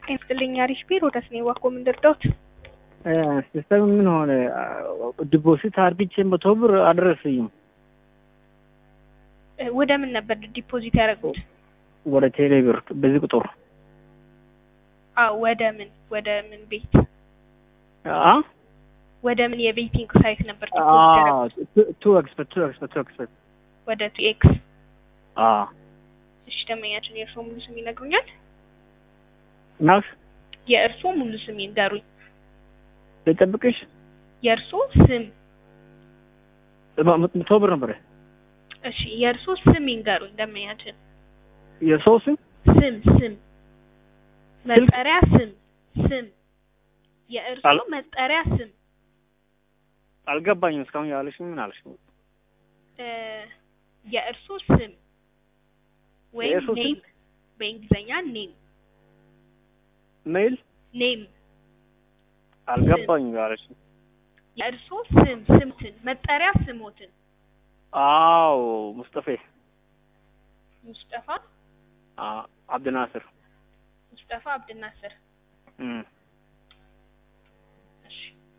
ጤና ይስጥልኝ አሪፍ ቢሮ ደስ ነው ዋኮ ምን ልርዳዎት? ሲስተም ምን ሆነ? ዲፖዚት አርግቼ መቶ ብር አልደረሰኝም። ወደ ምን ነበር ዲፖዚት ያደረጉት? ወደ ቴሌ ብር በዚህ ቁጥር አዎ ወደ ምን ወደ ምን ቤት አ ወደ ምን የቤቲንግ ሳይት ነበር ዲፖዚት ያደረጉት? ቱ ኤክስፐርት ቱ ኤክስፐርት ቱ ኤክስፐርት ወደ ቱ ኤክስ አ እሺ ደንበኛችን የእርስዎ ሙሉ ስም ይነግሩኛል? ናሽ የእርስዎ ሙሉ ስም ይንገሩኝ። ልጠብቅሽ የእርስዎ ስም መቶ ብር ነበረ እሺ የእርስዎ ስም ይንገሩኝ ደንበኛችን። የሰው ስም ስም ስም መጠሪያ ስም ስም የእርስዎ አሎ? መጠሪያ ስም አልገባኝም። እስካሁን ያለሽ ምን አለሽ? እ የእርስዎ ስም ወይም የእርስዎ ስም? ኔም በእንግሊዝኛ ኔም ሜይል ኔም አልገባኝም ያለሽ። የእርስዎ ስም ስምትን መጠሪያ ስሞትን አዎ ሙስጠፌ ሙስጠፋ አ አብድናስር ሙስጠፋ አብድናስር እም እሺ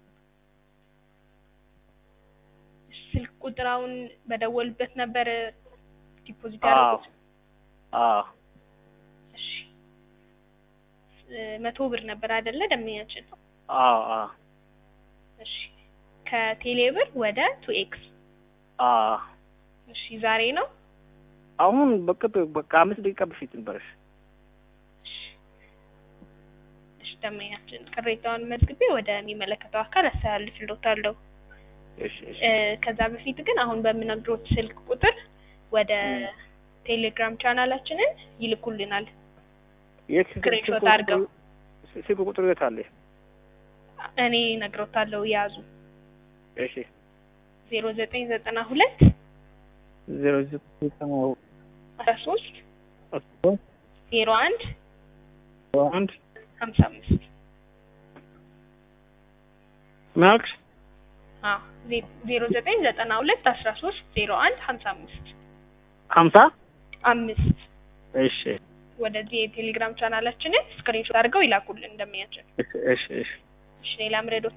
ስልክ ቁጥራውን በደወሉበት ነበር ዲፖዚት አዎ ያደረጉት? አዎ እሺ እ መቶ ብር ነበር አይደለ ደንበኛችን? አዎ አዎ እሺ ከቴሌ ብር ወደ ቱ ኤክስ አዎ እሺ ዛሬ ነው? አሁን በቅጥ በቃ አምስት ደቂቃ በፊት ነበረሽ። እሺ እሺ ደንበኛችን ቅሬታውን መዝግቤ ወደሚመለከተው አካል አስተላልፍልዎታለሁ። እሺ እሺ እ ከዛ በፊት ግን አሁን በምነግሮት ስልክ ቁጥር ወደ ቴሌግራም ቻናላችንን ይልኩልናል። የት ስክሪንሾት አድርገው ስልክ ቁጥር የት አለ? እኔ እነግሮታለሁ ያዙ እሺ ዜሮ ዘጠኝ ዘጠና ሁለት ዜሮ ዘጠኝ ሰማንያ አስራ ሶስት ሶስት ዜሮ አንድ አንድ ሀምሳ አምስት ምን አልክሽ? አዎ ዜ- ዜሮ ዘጠኝ ዘጠና ሁለት አስራ ሶስት ዜሮ አንድ ሀምሳ አምስት ሀምሳ አምስት እሺ ወደዚህ የቴሌግራም ቻናላችንን ስክሪንሾት አድርገው ይላኩልን እንደሚያችን። እሺ እሺ እሺ እሺ ሌላ ምረዶት